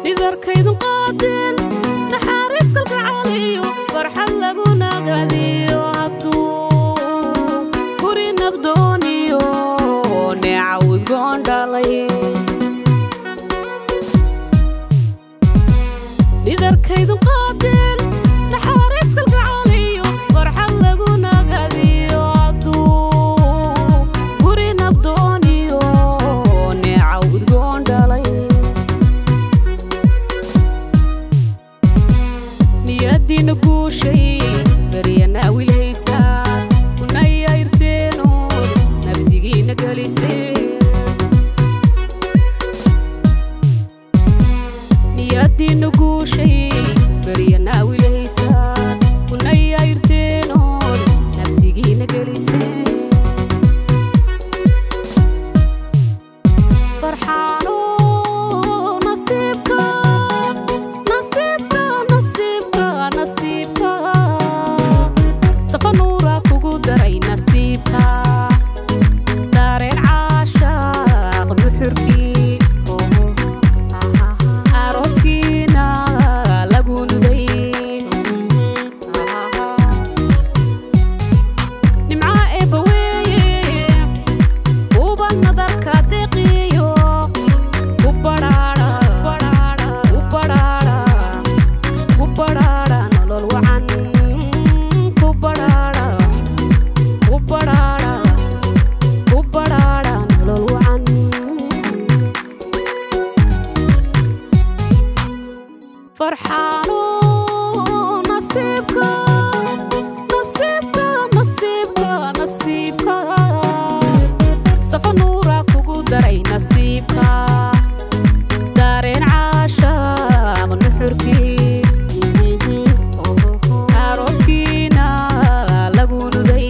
dhidarkaydun qaadeen naxaariis kalgacaliyo farxad lagu nagadiyo hadduu guri nabdooniyo neeca udgoon dhalay dhidarkaydun qaadeen naxaariis kalgacaliyo farxad lagu nagadiyo hadduu guri nabdooniyo neeca udgoon dhalay niyadiina guushay baryana wilhaysaan kunayayrteenood nabdigiina geliseen niyadiina guushay baryana wilhaysaan kunayayrteenood nabdigiina geliseen farxaano nasiibka nasiibka nasiibka nasiibka safa nuura kugu daray nasiibka dareen caashaaq nuxurkii arooskiina lagu nuday nimca eebba weeye uba nadarka deqiyo ku badhaadha ku badhaadha ku badhaadha nolol wacan ku badhaadha ku badhaadha ku badhaadha nolol wacan farxaano nasiibka nasiibka nasiibka nasiibka safa nuura kugu daray nasiibka dareen caashaaq nuxurkii arooskiina lagu nuday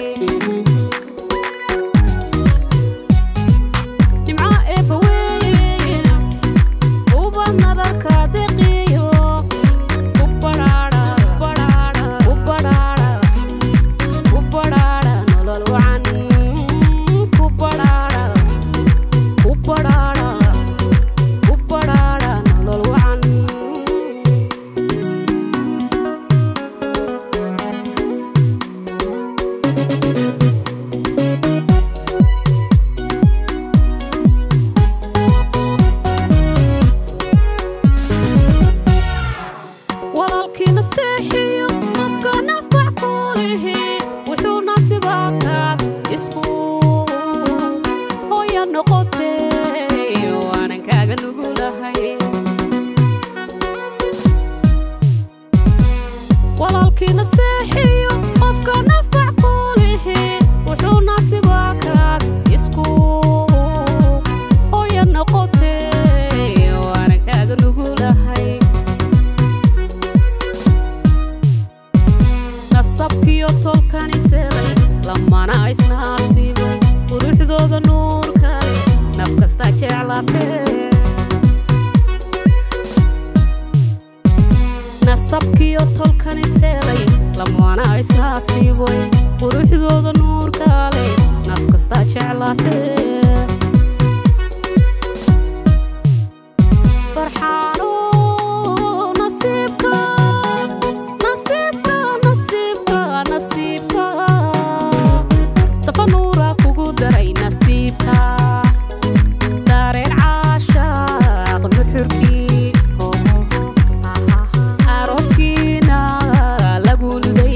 nimca eebba weeye uba nadarka deqiyo ku badhaadha ku badhaadha ku badhaadha nolol wacan ku badhaadha ku badhaadha ku badhaadha nolol wacan walaalkii nasteexiyo qofka nafbax ku lihi wuxuu nasibaakaad isku hooya noqotay waanan kaaga nugulahay walaalkii nasteexiyo qofka nafbax ku lihi wuxuu nasibaakaad isku hooya noqotay waanan kaaga nugulahay nasabkiyo tolkani selay lamana isnaasibay quruxdooda nuur kale naf kasta jeclatee nasabkiyo tolkani selay lamana isnaasibay quruxdooda nuur kale naf kasta jeclatee farxaano nasiibka nasiibka nasiibka nasiibka safa nuura kugu daray nasiibka dareen caashaaq nuxurkii arooskiina lagu nuday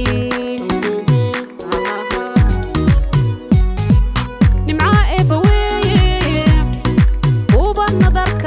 nimca eebba weeye uba nadarka